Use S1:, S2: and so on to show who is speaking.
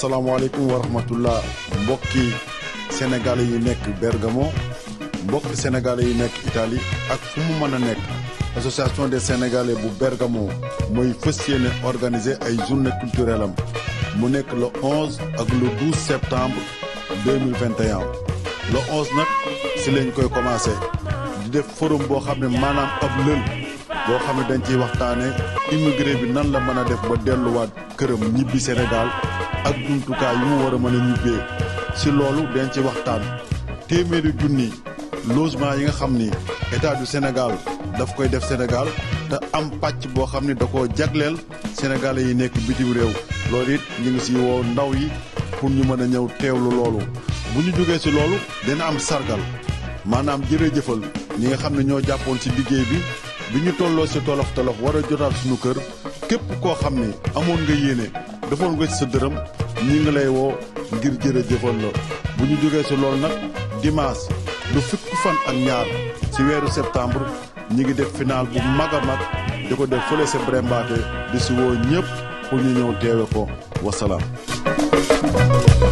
S1: asalaamaaleykum wa rahmatullah mbokki sénégalais yi nekk Bergamo mbokki sénégalais yi nekk Italie ak fu mu mën a nekk association des sénégalais bu Bergamo mooy fës yéene organiser ay journée culturelle am mu nekk le 11 ak le 12 septembre 2021 le 11 nag si lañ koy commencé di def forum boo xam ne maanaam ab lël boo xam ne dañ ciy waxtaane immigré bi nan la mën a def ba delluwaat këram ñibbi Sénégal ak jumtukaay yu mu war a mën a ñibbee si loolu dañ ci waxtaan téeméeri junni logement yi nga xam ni état du Sénégal daf koy def Sénégal te am pàcc boo xam ni da koo jagleel sénégalais yi nekk bitim réew loolu it ñu ngi si woo ndaw yi pour ñu mën a ñëw teewlu loolu bu ñu jógee si loolu dina am sargal maanaam jërëjëfal ñi nga xam ne ñoo jàppoon si liggéey bi bi ñu tolloo si tolof tolof war a jotaat suñu kër képp koo xam ni amoon nga yéene defoon nga ci sa dërëm ñi ngi lay woo ngir jërëjëfal la bu ñu jógee si loolu nag dimanche lu fukki fan ak ñaar ci weeru septembre ñi ngi def final bu mag a mag di ko def fële sa Brembaate di si woo ñëpp pour ñu ñëw teewe ko wasalaam